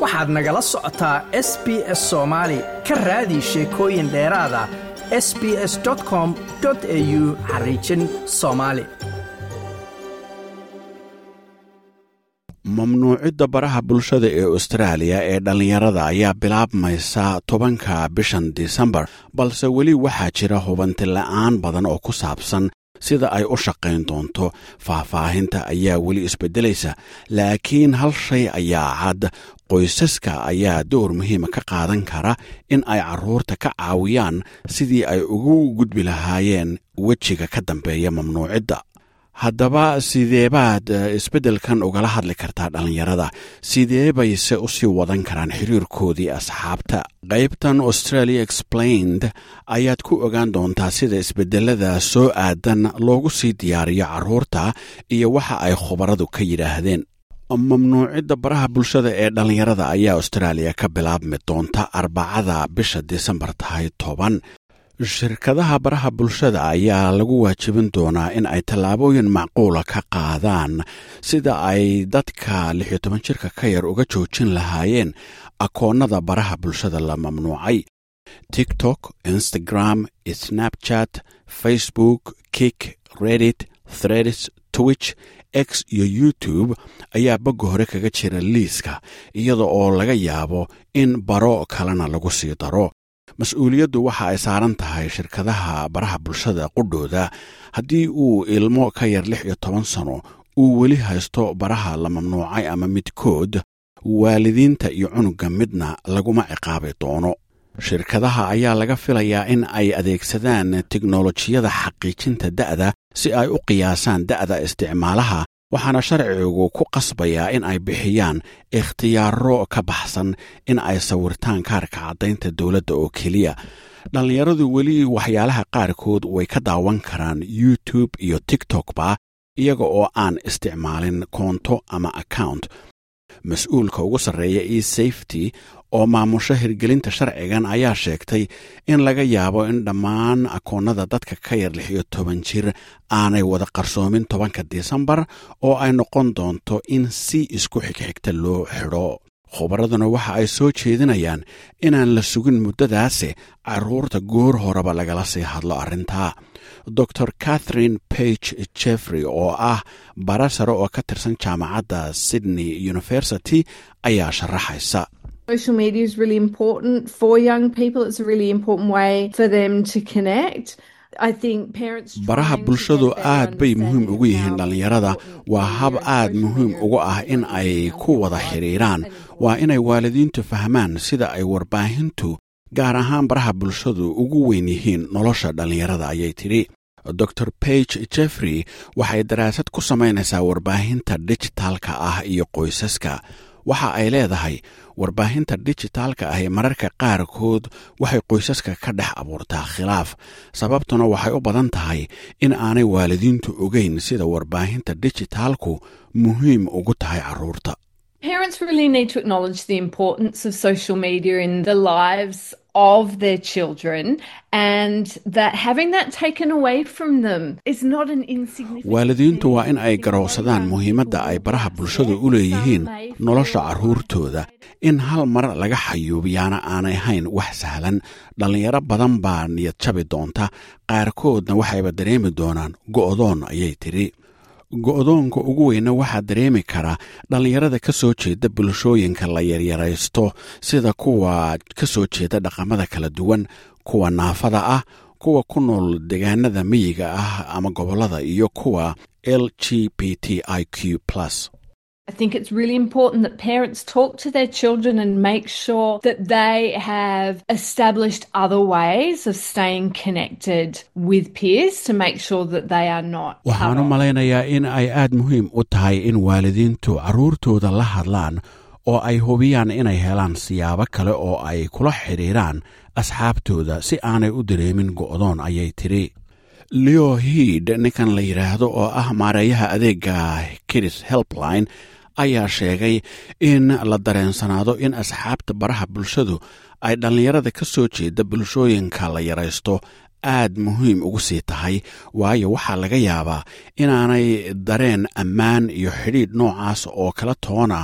waxaad nagala socotaa s b s soomaali ka raadi sheekooyin dheeraada s b s com au xariijin soomaali mamnuucidda baraha bulshada ee austraaliya ee dhallinyarada ayaa bilaabmaysa tobanka bishan disembar balse weli waxaa jira hubanti la'aan badan oo ku saabsan sida ay u shaqayn doonto faahfaahinta ayaa weli isbeddelaysa laakiin hal shay ayaa cad qoysaska ayaa door muhiima ka qaadan kara in ay carruurta ka caawiyaan sidii ay ugu gudbi lahaayeen wejiga ka dambeeya mamnuucidda haddaba sideebaad isbeddelkan ugala hadli kartaa dhallinyarada sidee bayse u sii wadan karaan xiriirkoodii asxaabta qaybtan australia explained ayaad ku ogaan doontaa sida isbeddelada soo aadan loogu sii diyaariyo carruurta iyo waxa ay khubaradu ka yidhaahdeen mamnuucidda baraha bulshada ee dhallinyarada ayaa austraaliya ka bilaabmi doonta arbacada bisha disembar tahay toban shirkadaha baraha bulshada ayaa lagu waajibin doonaa in ay tallaabooyin macquula ka qaadaan sida ay dadka lix iyo toban jirka ka yar uga joojin lahaayeen akoonnada baraha bulshada la mamnuucay tiktok instagram snapchat facebook kik reddit threads twitch x iyo youtube ayaa bagga hore kaga jira liiska iyada oo laga yaabo in baro kalena lagu sii daro mas-uuliyaddu waxa ay saaran tahay shirkadaha baraha bulshada qudhooda haddii uu ilmo ka yar lix iyo toban sano uu weli haysto baraha la mamnuucay ama midkood waalidiinta iyo cunugga midna laguma ciqaabi doono shirkadaha ayaa laga filayaa in ay adeegsadaan teknolojiyada xaqiijinta da'da si ay u qiyaasaan da'da isticmaalaha waxaana sharcigu ku qasbayaa in ay bixiyaan ikhtiyaaro ka baxsan in ay sawirtaan kaarka caddaynta dowladda oo keliya dhallinyaradu weli waxyaalaha qaarkood way ka daawan karaan youtube iyo tiktokba iyaga oo aan isticmaalin koonto ama account mas-uulka ugu sarreeya e safety oo maamusho hirgelinta sharcigan ayaa sheegtay in laga yaabo in dhammaan akoonnada dadka ka yar lix iyo toban jir aanay wada qarsoomin tobanka disembar oo ay noqon doonto in si isku xigxigta loo xidho khubaraduna waxa ay soo jeedinayaan inaan la sugin muddadaasi carruurta goor horeba lagala sii hadlo arrintaa dor catherine page jeffrey oo ah bara sare oo ka tirsan jaamacadda sydney university ayaa sharaxaysa Social media is really important for young people. It's a really important way for them to connect. baraha bulshadu aad bay muhiim ugu yihiin dhallinyarada waa hab aad muhiim ugu ah in ay ku wada xidhiiraan waa inay waalidiintu fahmaan sida ay warbaahintu gaar ahaan baraha bulshadu ugu weyn yihiin nolosha dhallinyarada ayay tidhi dor page jeffrey waxay daraasad ku samaynaysaa warbaahinta dijitaalka ah iyo qoysaska waxa ay leedahay warbaahinta dijitaalka ah ee mararka qaarkood waxay qoysaska ka dhex abuurtaa khilaaf sababtuna waxay u badan tahay in aanay waalidiintu ogeyn sida warbaahinta dijitaalku muhiim ugu tahay carruurta Parents really need to acknowledge the importance of social media in the lives of their children and that having that taken away from them is not an insignificant waalidiintu waa in ay garowsadaan muhiimadda ay baraha bulshadu u leeyihiin nolosha carruurtooda in hal mar laga xayuubiyaana aanay hayn wax sahlan dhallinyaro badan baa niyad jabi doonta qaarkoodna waxayba dareemi doonaan go'doon ayay tidhi go'doonka ugu weyna waxaa dareemi kara dhallinyarada ka soo jeeda bulshooyinka la yaryaraysto sida kuwa ka soo jeeda dhaqamada kala duwan kuwa naafada ah kuwa ku nool deegaanada miyiga ah ama gobollada iyo kuwa l g b t i q plus I think it's really important that parents talk to their children and make sure that they have established other ways of staying connected with peers to make sure that they are not. waxaan u malaynayaa in ay aad muhiim u tahay in waalidiintu carruurtooda la hadlaan oo ay hubiyaan inay helaan siyaabo kale oo ay kula xidhiiraan asxaabtooda si aanay u dareemin go'doon ayay tidhi leo hiid ninkan la yidhaahdo oo ah maareeyaha adeega kidis helpline ayaa sheegay in la dareensanaado in asxaabta baraha bulshadu ay dhallinyarada ka soo jeeda bulshooyinka la yaraysto aad muhiim ugu sii tahay waayo waxaa laga yaabaa inaanay dareen ammaan iyo xidhiidh noocaas oo kala toona ka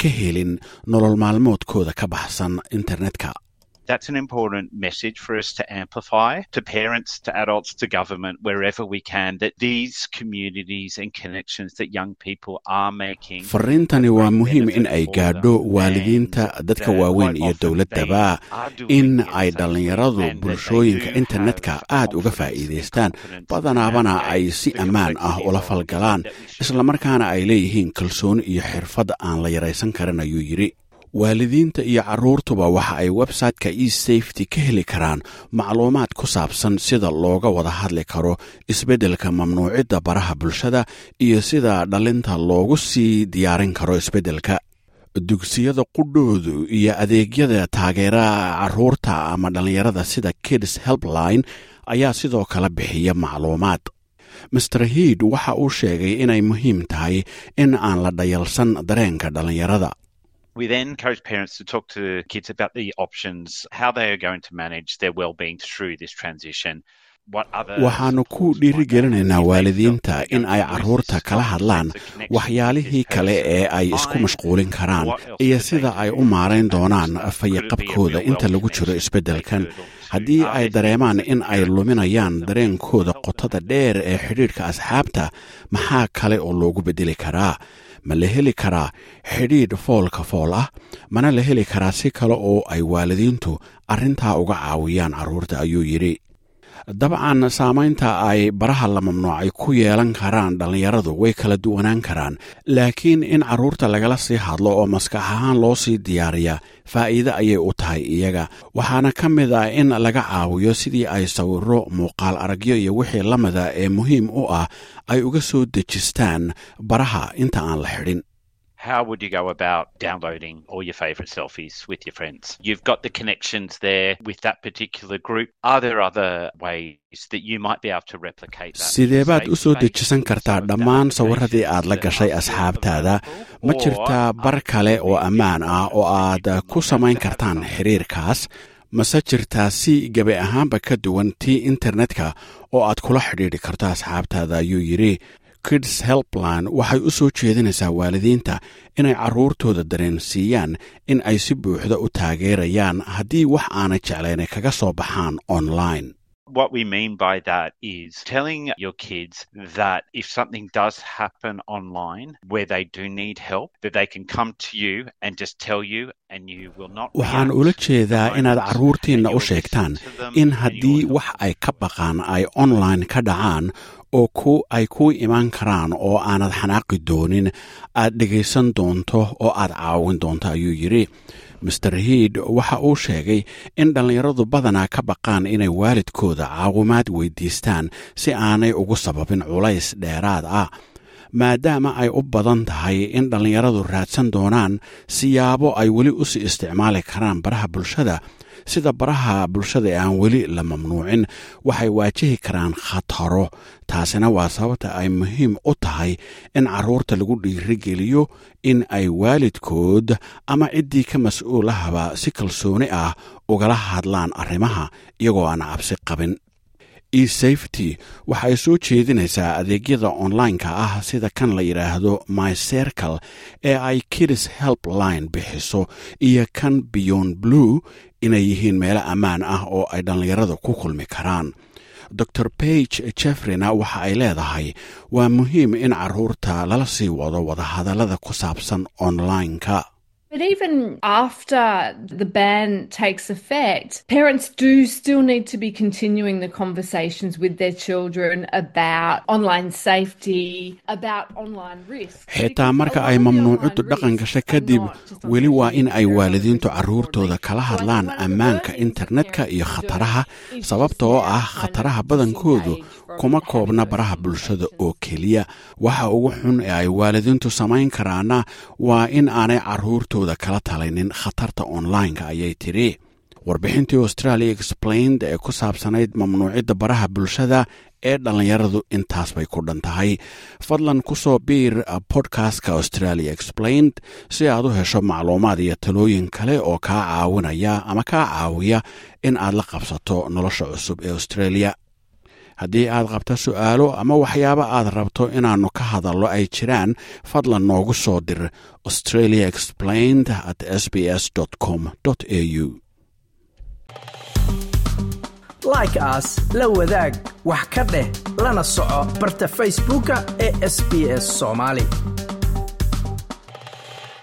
ka helin nolol maalmoodkooda ka baxsan internetka That's an important message for us to amplify to parents, to adults, to government, wherever we can, that these communities and connections that young people are making. fariintani waa muhiim in ay gaadho waalidiinta dadka waaweyn iyo dowladdaba in ay dhallinyaradu bulshooyinka internetka aad uga faa'iidaystaan badanaabana ay si ammaan ah ula falgalaan islamarkaana ay leeyihiin kalsooni iyo xirfad aan la yaraysan karin ayuu yidhi waalidiinta iyo carruurtuba waxa ay website-ka e safety ka heli karaan macluumaad ku saabsan sida looga wada hadli karo isbeddelka mamnuucidda baraha bulshada iyo sida dhalinta loogu sii diyaarin karo isbeddelka dugsiyada qudhoodu iyo adeegyada taageeraha carruurta ama dhallinyarada sida kids helpline ayaa sidoo kale bixiya macluumaad master hiid waxa uu sheegay inay muhiim tahay in aan la dhayalsan dareenka dhallinyarada We then encourage parents to talk to kids about the options, how they are going to manage their well-being through this transition. waxaannu ku dhiirigelinaynaa waalidiinta in ay carruurta kala hadlaan waxyaalihii kale ee ay isku mashquulin karaan iyo sida ay u maarayn doonaan fayaqabkooda inta lagu jiro isbeddelkan haddii ay dareemaan in ay luminayaan dareenkooda qotada dheer ee xidhiidhka asxaabta maxaa kale oo loogu beddeli karaa ma la heli karaa xidhiidh foolka fool ah mana la heli karaa si kale oo ay waalidiintu arrintaa uga caawiyaan carruurta ayuu yidhi dabcan saamaynta ay baraha la mamnuucay ku yeelan karaan dhallinyaradu way kala duwanaan karaan laakiin in carruurta lagala sii hadlo oo maskax ahaan loo sii diyaariya faa'iide ayay u tahay iyaga waxaana ka mid ah in laga caawiyo sidii ay sawirro muuqaal aragyo iyo wixii la mida ee muhiim u ah ay uga soo dejistaan baraha inta aan la xidhin how would you go about downloading all your favorite selfies with your friends? You've got the connections there with that particular group. Are there other ways that you might be able to replicate that? sidee baad u soo dejisan kartaa dhammaan sawirradii aad la gashay asxaabtaada ma jirtaa bar kale oo ammaan ah oo aad ku samayn kartaan xiriirkaas mase jirtaa si gebi ahaanba ka duwan tii internetka oo aad kula xidhiidhi karto asxaabtaada ayuu yidhi kids helpline waxay u soo jeedinaysaa waalidiinta inay carruurtooda dareensiiyaan in ay si buuxda u taageerayaan haddii wax aanay jeclaynay kaga soo baxaan online What we mean by that is telling your kids that if something does happen online where they do need help, that they can come to you and just tell you and you will not. waxaan ula jeedaa inaad carruurtiinna u sheegtaan in haddii wax ay ka baqaan ay online ka dhacaan oo ku ay ku imaan karaan oo aanad xanaaqi doonin aad dhegaysan doonto oo aad caawin doonto ayuu yidhi master hiid waxa uu sheegay in dhallinyaradu badanaa ka baqaan inay waalidkooda caawimaad weydiistaan si aanay ugu sababin culays dheeraad ah maadaama ay u badan tahay in dhallinyaradu raadsan doonaan siyaabo ay weli u sii isticmaali karaan baraha bulshada sida baraha bulshada ee aan weli la mamnuucin waxay waajihi karaan khataro taasina waa sababta ay muhiim u tahay in carruurta lagu dhiirigeliyo in ay waalidkood ama ciddii ka mas-uulahaba si kalsooni ah ugala hadlaan arrimaha iyagoo aan cabsi qabin esafety waxay soo jeedinaysaa adeegyada online-ka ah sida kan la yidhaahdo my circle ee ay kids helpline bixiso iyo kan beyond blue inay yihiin meelo ammaan ah oo ay dhallinyarada ku kulmi karaan dor bage jeffreyna waxa ay leedahay waa muhiim in carruurta lala sii wado wadahadallada ku saabsan online-ka But even after the ban takes effect, parents do still need to be continuing the conversations with their children about online safety, about online risk. xitaa marka ay mamnuucaddu dhaqan gasha kadib weli waa in ay waalidiintu carruurtooda kala hadlaan ammaanka internetka iyo khataraha sababta oo ah khataraha badankoodu kuma koobna baraha bulshada oo keliya waxa ugu xun ee ay waalidiintu samayn karaana waa in aanay carruurtooda kala talaynin khatarta online-ka ayay tidhi warbixintii australia explained ee ku saabsanayd mamnuucidda baraha bulshada ee dhallinyaradu intaas bay ku dhan tahay fadlan ku soo biir bodkastka australia explained si aad u hesho macluumaad iyo talooyin kale oo kaa caawinaya ama kaa caawiya in aad la qabsato nolosha cusub ee australia haddii aad qabto su'aalo ama waxyaabo aad rabto inaannu ka hadallo ay jiraan fadlan noogu soo dir australia explained at s b s com au like aas la wadaag wax ka dheh lana soco barta facebooka ee sb s soomaali